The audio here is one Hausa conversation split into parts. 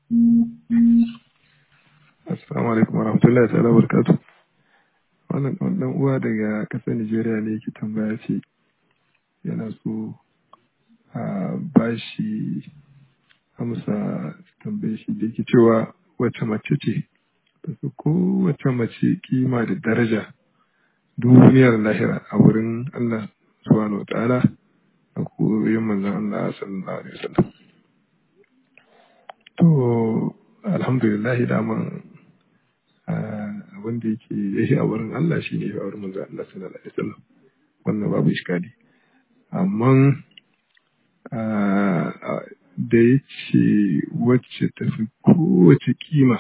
Assalamu alaikum warahmatullahi ta'ala barkatu. Wannan ɗan uwa daga ƙasar Nijeriya ne yake tambaya ce yana so a bashi amsa tambaye shi da yake cewa wace mace ce tafi kowace mace kima da daraja duniyar lahira a wurin Allah subhanahu wa ta'ala a koyon manzon Allah sallallahu alaihi wasallam. To alhamdulillah daman abin da yake yashi a wurin Allah shi ne a wurin manzon Allah sallallahu alaihi wasallam wannan babu iskali amma da ya ce wacce tafi kowace kima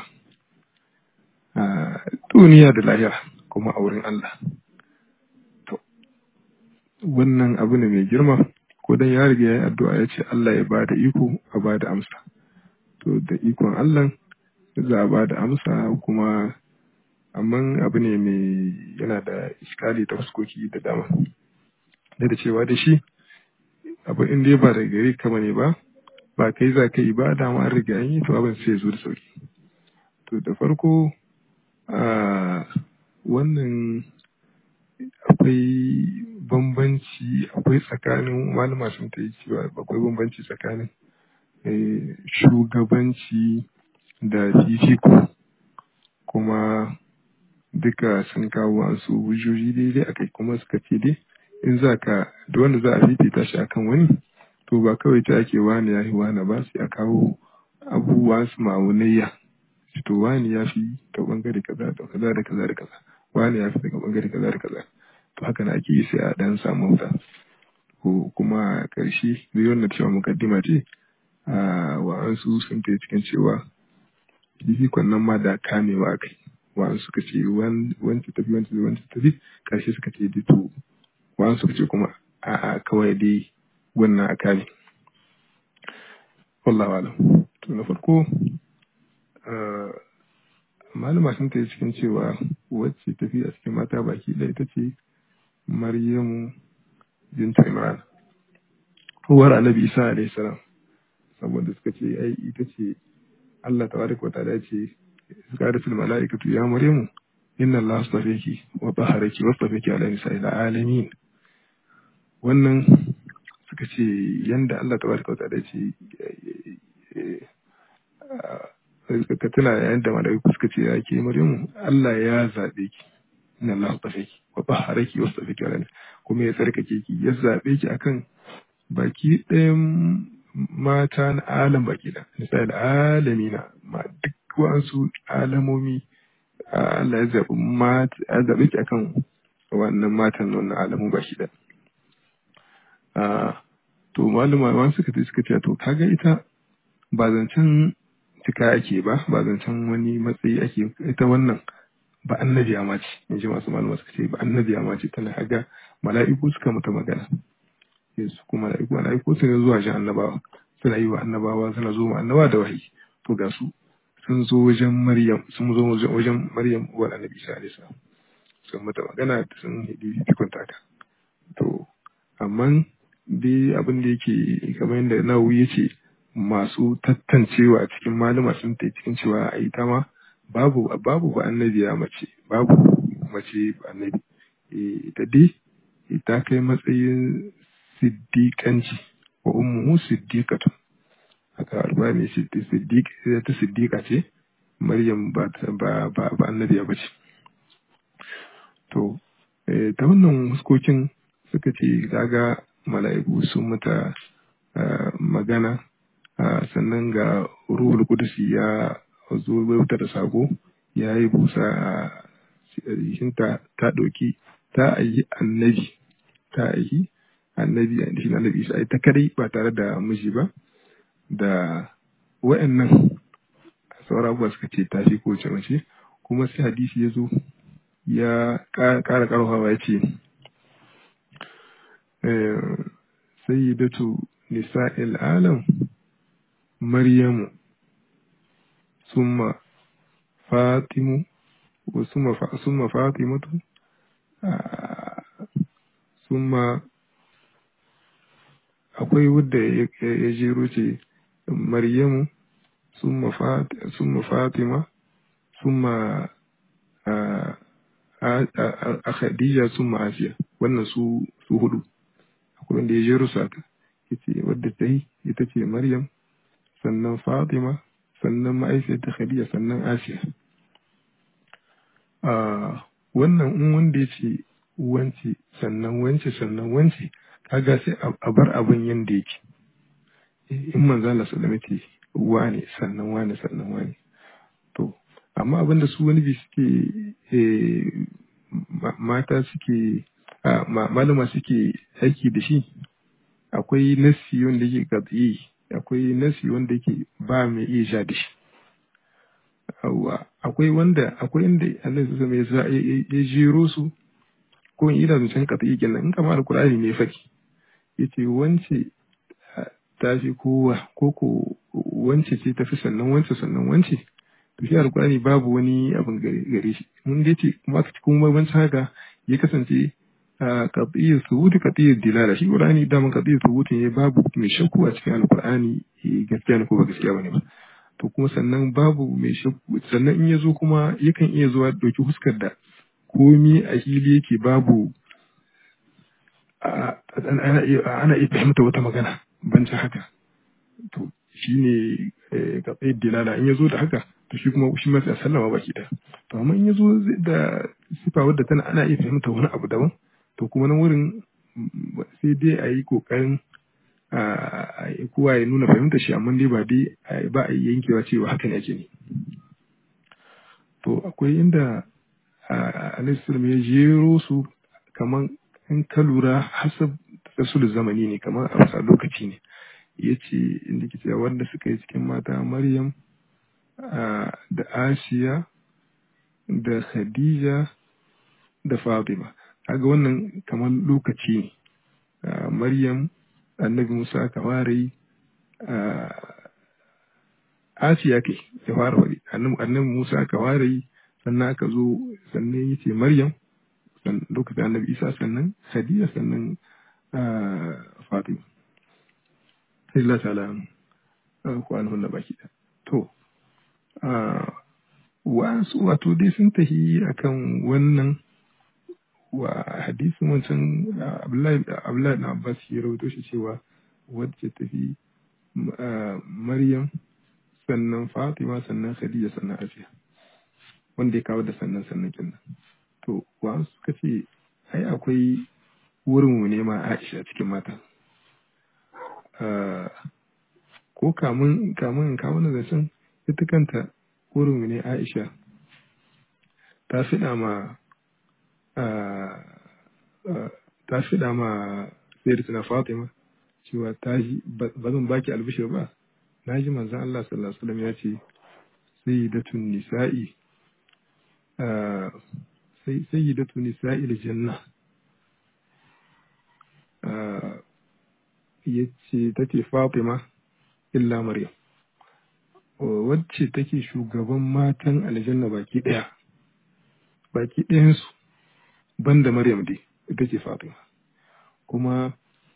a duniya da lahira kuma a wurin Allah to wannan abu ne mai girma ko dan ya riga ya yi addu'a ya ce Allah ya ba da iko a ba da amsa to da ikon Allah za a ba da amsa kuma amma abu ne mai yana da iskali ta fuskoki da dama da da cewa da shi abu in dai ba da gari kama ne ba ba kai za ka yi ba dama an riga an yi to abin sai zo da sauki to da farko a wannan akwai bambanci akwai tsakanin malama sun ta yi cewa akwai bambanci tsakanin shugabanci da fifiko kuma duka sun kawo wasu hujjoji daidai akai kuma suka ce dai in za ka da wanda za a fifita shi akan wani to ba kawai ta ake wani ya fi wani ba sai a kawo abubuwa su ma'aunayya to wani ya fi ta bangare kaza da kaza da kaza da kaza wani ya fi daga bangare kaza da kaza to haka na ake yi sai a dan samu wuta ko kuma karshe zai wannan cewa mukaddima ce a wa'ansu sun ta cikin cewa fifikon nan ma da kamewa kai wa'ansu suka ce wancan tafi wancan wancan tafi karshe suka ce dito wa'ansu suka ce kuma a'a kawai dai wannan a kame wallahu alam to na farko malama sun ta cikin cewa wacce tafi a cikin mata baki ɗaya ita ce maryamu binta imran uwar annabi isa alayhi salam saboda suka ce ai ita ce Allah tabaraka wa ta'ala ce suka da fil mala'ikatu ya maryamu inna Allah astafaki wa taharaki wa astafaki ala nisa'il alamin wannan suka ce yanda Allah tabaraka wa ta'ala ce ka tuna yayin da malaiku suka ce ya ke maryamu Allah ya zabe ki inna Allah astafaki wa taharaki wa astafaki ala kuma ya tsarkake ki ya zabe ki akan baki ɗayan mata na alam baki da misali alamina ma duk wasu alamomi Allah ya zaɓi mata ya zaɓi ki akan wannan matan nan na alamu baki da to malama ma suka ce suka ce to kaga ita ba zancen cika ake ba ba zancen wani matsayi ake ita wannan ba annabiya ma ce in ji masu malama suka ce ba annabiya ma ce tana haga mala'iku suka mata magana su kuma mala'iku mala'iku su ne zuwa jin annabawa suna yi wa annabawa suna zo ma annabawa da wahayi to ga su sun zo wajen maryam sun zo wajen maryam uwar annabi isa alaihi salam sun mata magana sun hidi fikon taka to amma dai abin da yake kamar yadda nawawi ya ce masu tattancewa a cikin malama sun ta cikin cewa a ita ma babu babu ba annabiya mace babu mace ba annabi ita dai ta kai matsayin siddiƙanci wa ummuhu siddiqatu haka albani siddiq ta siddiqa ce maryam ba ba ba, ba annabiya ba ce to ta wannan huskokin suka ce kaga mala'iku sun mata magana sannan ga ruhul kudusi ya zo wuta da sako ya yi busa a jikinta ta ɗauki ta ayi annabi ta ayi annabi a shi annabi isa ita kadai ba tare da miji ba da wa'annan sauran abubuwa suka ce ta fi kowace mace kuma sai hadisi ya zo ya ƙara ƙarfafa ya ce sayyidatu nisa'il alam maryamu summa fatimu wa summa fatimatu summa akwai wadda ya jero ce maryamu summa fat summa fatima summa a khadija summa asiya wannan su su hudu akwai wanda ya jero su haka yace wadda ta yi ita ce maryam sannan fatima sannan ma'aifiyar ta khadija sannan asiya wannan in wanda ya ce wance sannan wance sannan wance kaga sai a bar abin yanda yake in manzo Allah sallallahu alaihi wane sannan wane sannan wane to amma abin da su wani bi suke mata suke malama suke aiki da shi akwai nasi wanda yake gatsiyi akwai nasi wanda yake ba mai iya sha da shi akwai wanda akwai inda Allah su zama ya jero su ko in ina zancen gatsiyi kenan in kama alkur'ani ne faki yace wance ta fi kowa ko ko wance ce tafi sannan wance sannan wance to shi alkurani babu wani abin gare shi mun dai ce kuma aka ci kuma bancin haka ya kasance a qat'iyyar subuti qat'iyyar dilala shi qur'ani da mun qat'iyyar subuti ne babu mai shakku a cikin alkurani gaskiya ne ko ba gaskiya bane ba to kuma sannan babu mai shakku sannan in ya zo kuma yakan iya zuwa dauki huskar da komi a hili yake babu ana iya fahimta wata magana bancin haka to shi ne ga tsaye dilala in ya zo da haka to shi kuma shi masu sallama baki da to amma in ya zo da sifa wadda tana ana iya fahimta wani abu daban to kuma nan wurin sai dai a yi kokarin kowa ya nuna fahimta shi amma dai ba dai ba a yi yankewa cewa haka ne ake ne to akwai inda alaihi ya jero su kamar in ka lura hasab rasul zamani ne kamar a wasa lokaci ne ya ce inda ke cewa wanda suka yi cikin mata maryam da asiya da khadija da fatima kaga wannan kamar lokaci ne maryam annabi musa aka ware yi asiya ke ya fara wari annabi musa aka ware yi sannan aka zo sannan ya ce maryam lokacin annabi isa sannan khadija sannan fatima Allah ta'ala ku an hunna baki da to wa'ansu wato dai sun tahi akan wannan wa hadisin wancan Abdullahi na Abbas ya rawaito shi cewa wacce tafi Maryam sannan Fatima sannan Khadija sannan Asiya wanda ya kawo da sannan sannan kenan to wa'ansu suka ce ai akwai wurin mu ne ma Aisha cikin mata ko kamun kamun kawo na zancen ita kanta wurin mu ne Aisha ta fiɗa ma ta fiɗa ma sayyidatuna Fatima cewa ta ji ba zan baki albishir ba na ji manzon Allah sallallahu alaihi wasallam ya ce sayyidatun nisa'i sayyidatun nisa'il janna yace tace Fatima illa Maryam wacce take shugaban matan aljanna baki ɗaya baki ɗayansu banda Maryam dai ita ce Fatima kuma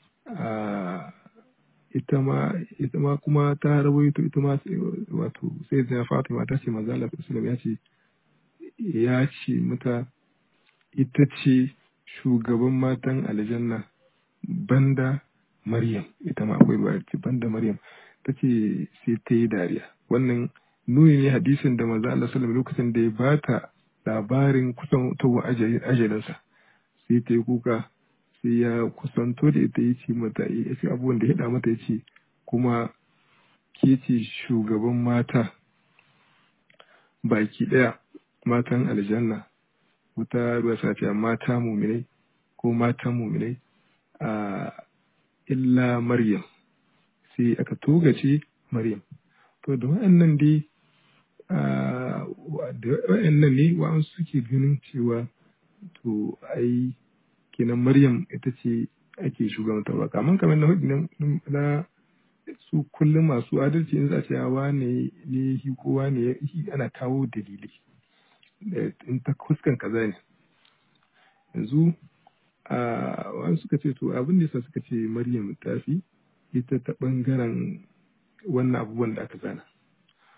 ita ma ita ma kuma ta rawaito ita ma wato sai da Fatima ta ce manzo Allah sallallahu ya ce ya ce mata ita ce shugaban matan aljanna banda Maryam ita ma akwai ruwa ce banda Maryam ta ce sai ta yi dariya wannan nuni ne hadisin da manzo Allah sallallahu lokacin da ya bata labarin kusan tawo ajalinsa sai ta yi kuka sai ya kusanto da ita ya ce mata ya ce abubuwan da ya haɗa mata ya ce kuma ke ce shugaban mata baki ɗaya matan aljanna wuta ruwa safiya mata muminai ko matan muminai a illa maryam sai aka togace maryam to da wa'annan dai da wa'annan ne wa'ansu suke ganin cewa to ai kenan maryam ita ce ake shugabantarwa kamar kamar na hudu na su kullum masu adalci in za a ce wane ne shi kowa ne ana kawo dalilai in ta kuskan kaza ne yanzu a wani suka ce to abin da yasa suka ce maryam ta fi ita ta bangaren wannan abubuwan da aka zana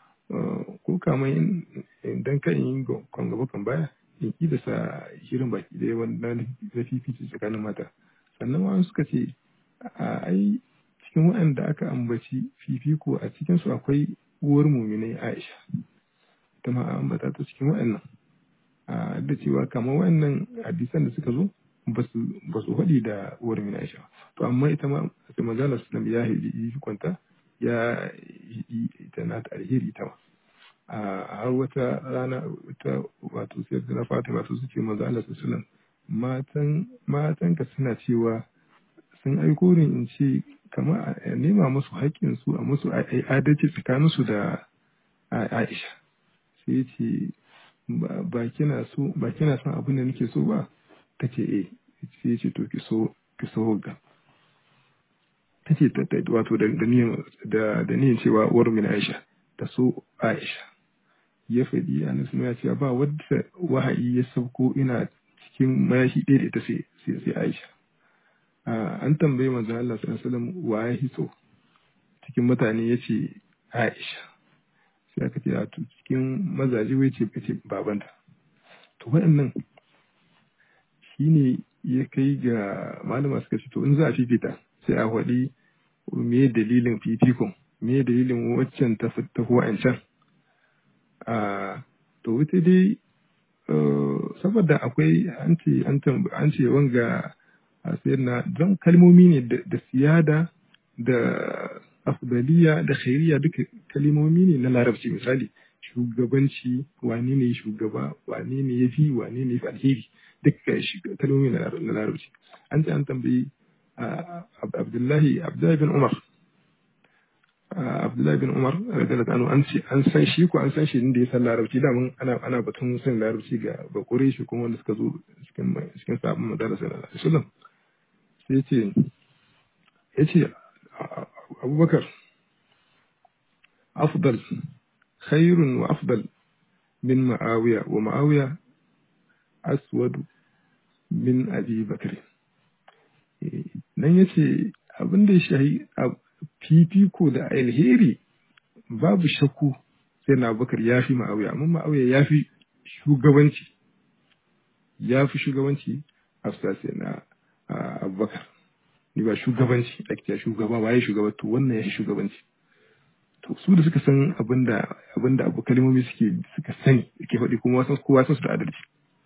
ɗauka mai idan kan yi kan gaba kan baya in ƙi da sa shirin baki ɗaya wanda na fifici tsakanin mata sannan wani suka ce a ai cikin waɗanda aka ambaci fifiko a cikinsu akwai uwar muminai aisha ta ma ambata ta cikin waɗannan a da cewa kamar waɗannan hadisan da suka zo ba su faɗi da uwar muminai aisha to amma ita ma sai manzala sallam ya yi kwanta ya yi ita na ta alheri ita ma a har wata rana wata wato sai da na fata wato suke manzo Allah sallallahu matan matan ka suna cewa sun aiko ni in ce kamar a nema musu haƙƙin su a musu adalci tsakanin su da Aisha sai ya ce ba kina so ba kina son abin da nake so ba tace eh sai ya ce to ki so ki so ga tace wato da niyan da da niyan cewa uwar min Aisha ta so Aisha ya faɗi a nasu ya cewa ba wadda wahayi ya sauko ina cikin mayashi ɗaya da ita sai sai Aisha an tambayi manzo Allah sallallahu alaihi wasallam wa ya hitso cikin mutane yace Aisha sai aka ce a to cikin mazaje wai ce ce babanta to waɗannan shine ya kai ga malama suka ce to in za a fifita sai a faɗi me dalilin fifikon me dalilin waccan ta fi wa'ancan a to wuta dai saboda akwai an ce an ce wanga a sayar na don kalmomi ne da siyada da afdaliya da khairiya duka kalmomi ne na larabci misali shugabanci wane ne shugaba wane ne ya fi wane ne ya fi alheri duka kalmomi na larabci an ce an tambayi abdullahi abdullahi bin umar Abdullahi bin Umar radiyallahu anhu an ce an san shi ko an san shi inda ya san larabci da mun ana ana batun san larabci ga bakure shi kuma wanda suka zo cikin cikin sabon madara sallallahu alaihi wasallam sai ya ce ya ce Abubakar afdal khairun wa afdal min Ma'awiya wa Ma'awiya aswad min Abi Bakr nan yace abin da ya shahi fifiko da alheri babu shakku sai na bakar ya fi ma'auya amma ma'auya ya fi shugabanci ya fi shugabanci a sai na abubakar ni ba shugabanci ake shugaba waye shugaba to wannan ya fi shugabanci to su da suka san abinda abinda abu kalmomi suke suka sani ke faɗi kuma wasan kowa san su da adalci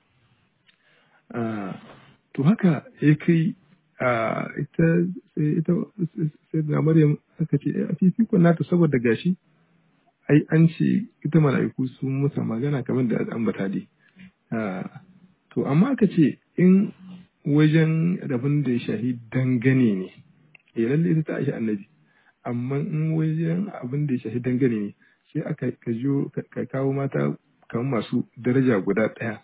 to haka ya kai ita ita sai da Maryam aka ce a fifikon nata saboda gashi ai an ce ita mala'iku sun musa magana kamar da ambata dai to amma aka ce in wajen abin da ya shahi dangane ne eh lalle ita ta aishi annabi amma in wajen abin da ya shahi dangane ne sai aka kajo ka kawo mata kamar masu daraja guda ɗaya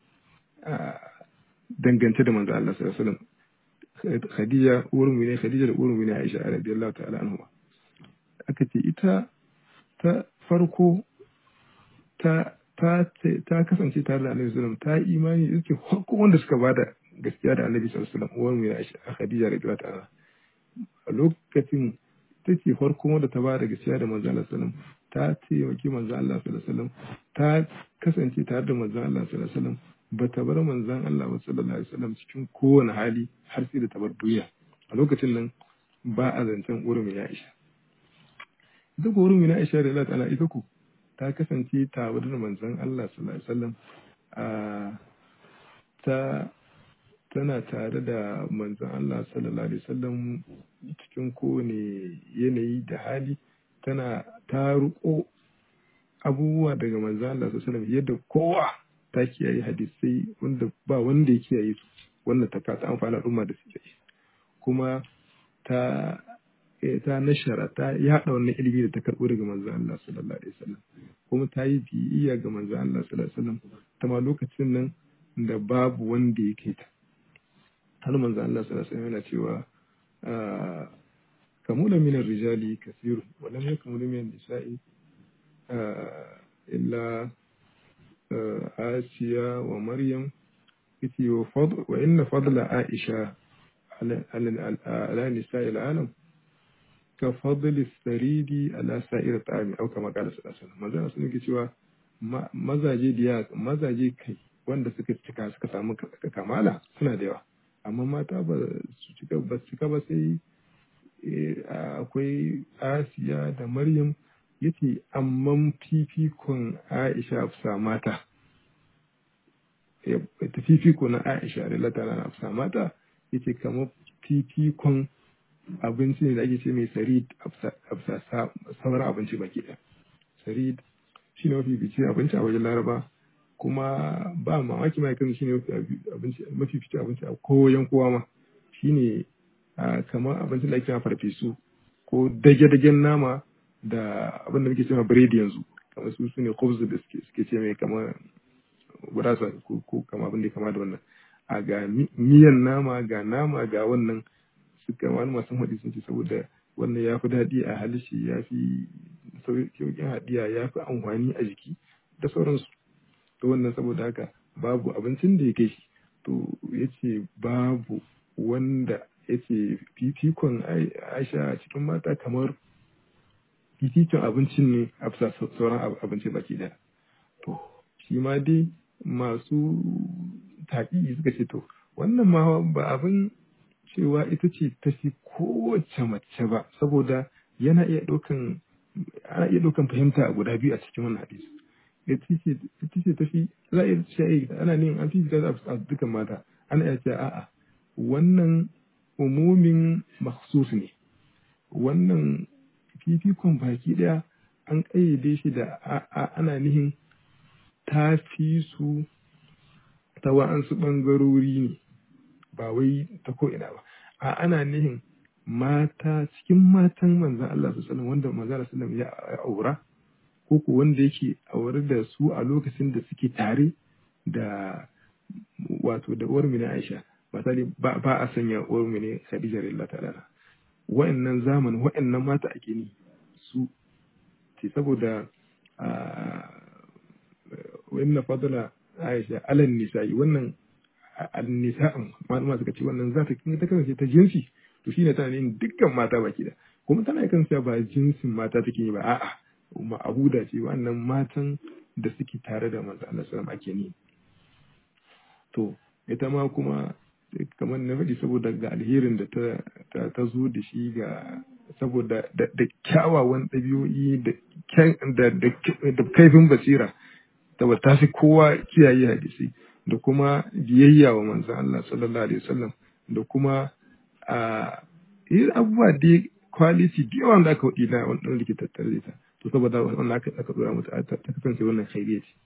dangance da manzo Allah sallallahu alaihi wasallam Khadija uwar mu ne Khadija da uwar mu ne Aisha radiyallahu ta'ala anha aka ce ita ta farko ta ta ta kasance tare da Annabi sallallahu ta yi imani yake farko wanda suka bada gaskiya da Annabi sallallahu alaihi wasallam uwar mu ne Aisha Khadija radiyallahu ta'ala a lokacin take farko wanda ta bada gaskiya da manzo Allah sallallahu ta taimaki manzo Allah sallallahu alaihi wasallam ta kasance tare da manzo Allah sallallahu alaihi wasallam ba ta bar manzon Allah sallallahu alaihi wasallam cikin kowane hali har sai da ta bar duniya a lokacin nan ba a zancen urumi ya isha ita ko urumi na isha da Allah ta'ala ita ku ta kasance tare da manzon Allah sallallahu alaihi wasallam a ta tana tare da manzon Allah sallallahu alaihi wasallam cikin kowane yanayi da hali tana ta ruko abubuwa daga manzon Allah sallallahu alaihi wasallam yadda kowa ta kiyaye hadisai wanda ba wanda ya kiyaye su wannan ta kasa amfani al'umma da su kuma ta ta nashara ta yaɗa wannan ilimi da ta karɓo daga manzo Allah sallallahu alaihi wasallam kuma ta yi biyayya ga manzo Allah sallallahu alaihi wasallam ta ma lokacin nan da babu wanda ya kai ta har manzo Allah sallallahu alaihi wasallam yana cewa kamula min rijali kasiru wa lam yakmul min nisa'i illa Asiya wa Maryam yace wa inna fadla Aisha ala nisa'i al'alam ka fadli saridi ala sa'ir ta'ami au kama qala sallallahu alaihi wasallam manzo sun yake cewa mazaje da mazaje kai wanda suka cika suka samu kamala suna da yawa amma mata ba su cika ba su cika ba sai akwai Asiya da Maryam yace amma fifikon Aisha afsa mata ta fifiko na Aisha da latana na afsa mata yace kamar fifikon abinci ne da ake ce mai sarid afsa sauran abinci baki ɗaya sarid shi ne mafi bici abinci a wajen laraba kuma ba mamaki ma kan shi ne mafi fice abinci a koyan kowa ma shi ne kamar abincin da ake ma farfesu ko dage-dagen nama da abin da muke cewa biredi yanzu kamar su su ne khubz da suke ce mai kamar gurasa ko kama abin da ya kama da wannan a ga miyan nama ga nama ga wannan suka wani masu haɗi sun ce saboda wannan ya fi daɗi a halishi ya fi sauƙin haɗiya ya fi amfani a jiki da sauransu to wannan saboda haka babu abincin da ya kai shi to ya ce babu wanda ya ce fifikon aisha a cikin mata kamar fifikon abincin ne a bisa sauran abinci baki daya to shi ma dai masu taƙi suka ce to wannan ma ba abin cewa ita ce ta fi kowace mace ba saboda yana iya ɗaukan ana iya ɗaukan fahimta a guda biyu a cikin wannan hadisi ita ce ta fi za a iya cewa ana ne an fi a dukkan mata ana iya cewa a'a wannan umumin maksus ne wannan fifikon baki ɗaya an ƙayyade shi da ana nihin ta fi su ta wa'ansu ɓangarori ne ba wai ta ko'ina ba a ana nihin mata cikin matan manzan Allah su sallam wanda manzan Allah sallam ya aura ko ko wanda yake aure da su a lokacin da suke tare da wato da uwar mini Aisha misali ba ba a sanya uwar mini Khadija radiyallahu ta'ala wa'annan zamanin wa'annan mata ake ni su ce saboda wa inna fadla Aisha alan nisa'i wannan nisa'in malama suka ce wannan za ta ta kasance ta jinsi to shine tana yin dukkan mata baki da kuma tana kan cewa ba jinsin mata take yi ba a'a kuma abuda ce wannan matan da suke tare da manzo Allah sallallahu ake ni to ita ma kuma kamar na faɗi saboda ga alherin da ta ta zo da shi ga saboda da kyawawan ɗabi'o'i da da kaifin basira saboda ta fi kowa kiyaye hadisi da kuma biyayya wa manzon Allah sallallahu alaihi wasallam da kuma a yi abubuwa da quality da yawan da aka waɗi na wanda da ke tattare da ita to saboda wannan aka aka dora mata ta kasance wannan khairiyya ce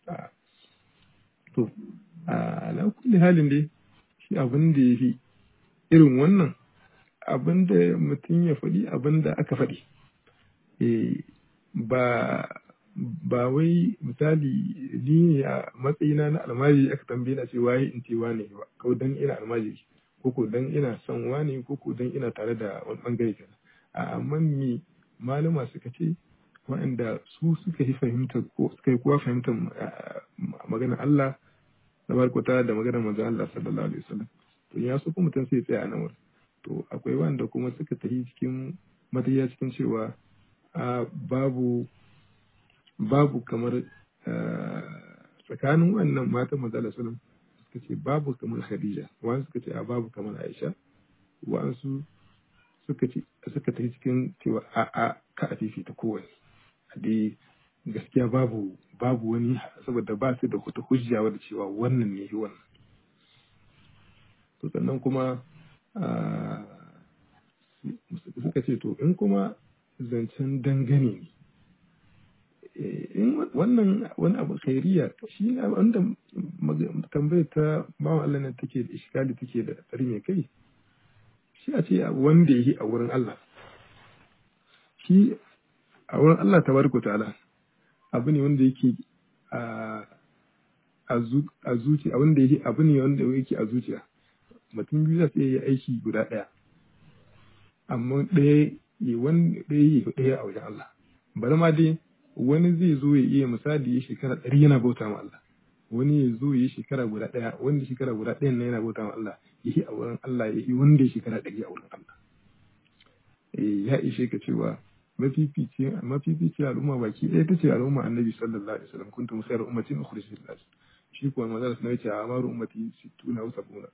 to ala kulli halin dai shi abin da yafi irin wannan abin da mutum ya faɗi abin da aka faɗi ba ba wai misali ni ne a matsayina na almajiri aka tambaye na ce waye in ce wane ba ko dan ina almajiri ko ko dan ina son wane ko ko dan ina tare da wani bangare kaza a amma me malama suka ce waɗanda su suka yi fahimtar ko suka yi kowa fahimtar maganar Allah tabaraka da maganar manzon Allah sallallahu alaihi wasallam to ya so kuma mutum sai tsaya a nan wurin to akwai wanda kuma suka tafi cikin mataya cikin cewa a babu babu kamar tsakanin wannan matan manzala sallam suka ce babu kamar khadija wani suka ce a babu kamar aisha wa'ansu suka ce suka tafi cikin cewa a a ka a fifita kowane a dai gaskiya babu babu wani saboda ba su da wata hujja wadda cewa wannan ne wannan to sannan kuma suka ce to in kuma zancen dangane ne in wannan wani abu khairiya shi ne wanda tambayar ta bawan Allah nan take da iskali take da tsari mai kai shi a ce wanda yi a wurin Allah shi a wurin Allah tabaraka ta'ala abu ne wanda yake a a zuciya abin da yake abu ne wanda yake a zuciya mutum biyu za su iya yi aiki guda ɗaya amma ɗaya yi wani ɗaya yi ɗaya a wajen Allah bari ma dai wani zai zo ya iya misali ya shekara ɗari yana bauta ma Allah wani ya zo ya shekara guda ɗaya wanda shekara guda ɗaya na yana bauta ma Allah ya yi a wurin Allah ya yi wanda ya shekara ɗari a wurin Allah ya ishe ka cewa mafifici mafifici al'umma baki ɗaya ta ce al'umma annabi sallallahu alaihi wasallam kuntum khayra ummatin ukhrijat lin-nas shi kuwa manzo sallallahu alaihi wasallam ya ce amaru ummati 60 aw 70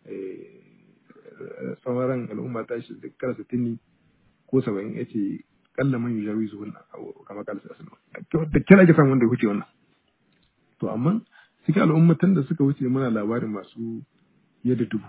eh sauran al'umma ta shi kara 60 ko 70 yace kalla man yujawi zuhun kama kala sallallahu alaihi wasallam da kira ake samu wanda ya wuce wannan to amma cikin al'ummatan da suka wuce muna labarin masu yadda dubu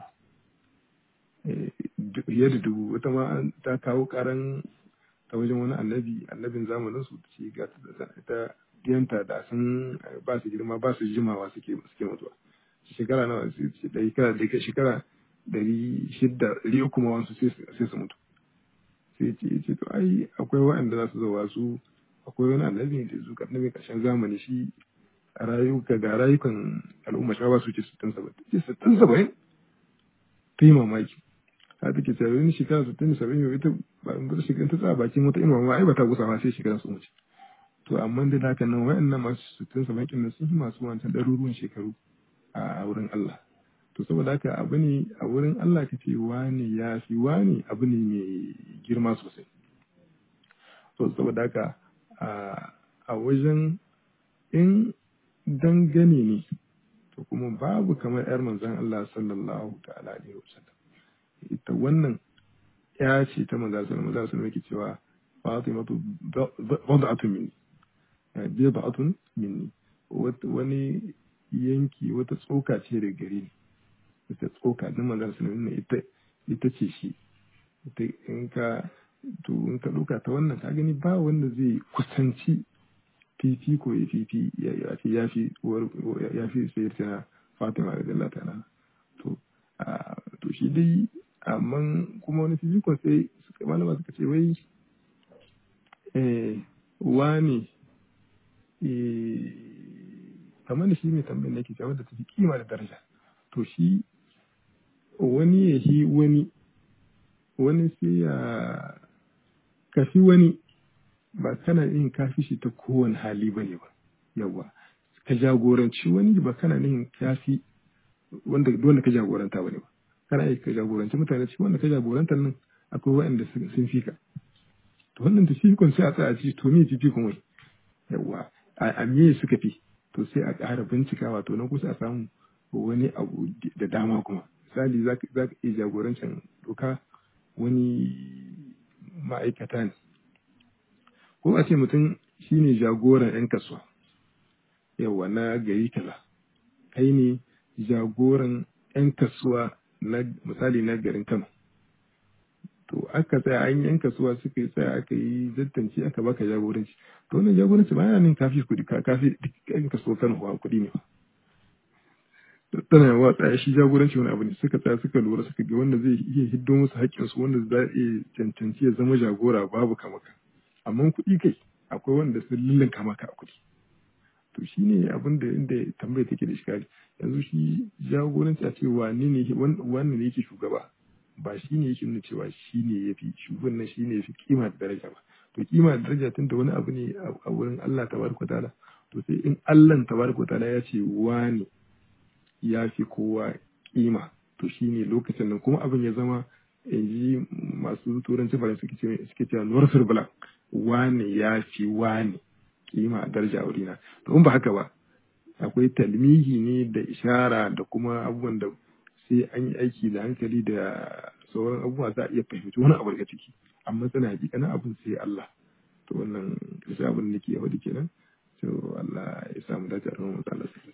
yadda dubu wata ma ta kawo karan ta wajen wani annabi annabin zamanin su ce ga ta diyanta da sun ba su girma ba su jimawa suke suke mutuwa shekara nawa da shekara da shekara dari shidda dari uku ma wasu sai su mutu sai ce ce to ai akwai waɗanda za su zo su akwai wani annabi da zuka annabi ƙarshen zamani shi a rayuka ga rayukan al'umma shi ba su ce sittin saba'in ce sittin saba'in ta yi mamaki ta take cewa wani shekara sittin saba'in yau ita ba in bar shekara ta tsaya bakin wata inuwa ma ai ba ta gusa ba sai shekara su wuce to amma da haka nan waɗannan masu sittin saba'in kin sun yi masu wancan ɗaruruwan shekaru a wurin Allah to saboda haka abu ne a wurin Allah ka ce wani ya fi wani abu ne mai girma sosai to saboda haka a wajen in dangane ne to kuma babu kamar yar manzon Allah sallallahu ta'ala alaihi wasallam ita wannan ya ce ta manzon sallallahu alaihi wasallam yake cewa Fatimatu bad'atun minni bid'atun minni wani yanki wata tsoka ce da gare ni ita tsoka din manzon sallallahu alaihi ita ita ce shi ita in ka to in ka ɗauka ta wannan ka gani ba wanda zai kusanci fifi ko ya fifi ya fi ya fi ya fi sayar tana fatima da Allah ta'ala to to shi dai amma kuma wani fifi ko sai suka malama suka ce wai eh wani eh kamar da shi mai tambayin da yake cewa da tafi kima da daraja to shi wani ya shi wani wani sai ya kafi wani ba kana yin kafi shi ta kowane hali ba ne ba yawa ka jagoranci wani ba kana yin kafi wanda dole ka jagoranta ba ne ba kana yi ka jagoranci mutane cikin wanda ka jagoranta nan akwai waɗanda sun fi ka to wannan ta fifikon sai a tsaya ci to me fifikon wai yawa a me suka fi to sai a ƙara bincika wato na kusa a samu wani abu da dama kuma misali za ka iya jagorancin doka wani ma'aikata ne ko a ce mutum shine jagoran 'yan kasuwa yawa na gari kaza kai ne jagoran 'yan kasuwa na misali na garin kano to aka tsaya an yan kasuwa suka yi tsaya aka yi zattance aka baka jagoranci to wannan jagoranci ba yana nan kafi kuɗi kafi duk 'yan kasuwa kano kuɗi ne tana yawa tsaya shi jagoranci wani abu ne suka tsaya suka lura suka ga wanda zai iya hiddo musu haƙƙinsu wanda za iya cancanci ya zama jagora babu kamaka amma kuɗi kai akwai wanda sun lullunka maka a kuɗi to shi ne abin da inda tambaya take da shikari yanzu shi jagoranci a ce wane ne wannan ne yake shugaba ba shi ne yake nuna cewa shi ne ya fi shugaban nan shi ne ya fi kima da daraja ba to kima da daraja tun da wani abu ne a wurin Allah tabaraka ta'ala to sai in Allah tabaraka ta'ala ya ce wane ya fi kowa kima to shine lokacin nan kuma abin ya zama in ji masu turanci faransa suke ce suke cewa northern black wane ya fi wane kima a daraja a wurina to in ba haka ba akwai talmihi ne da ishara da kuma abubuwan da sai an yi aiki da hankali da sauran abubuwa za a iya fahimci wani abu daga ciki amma tana hakikanin abin sai Allah to wannan kashi abin da nake faɗi kenan to Allah ya samu dace a kan matsalar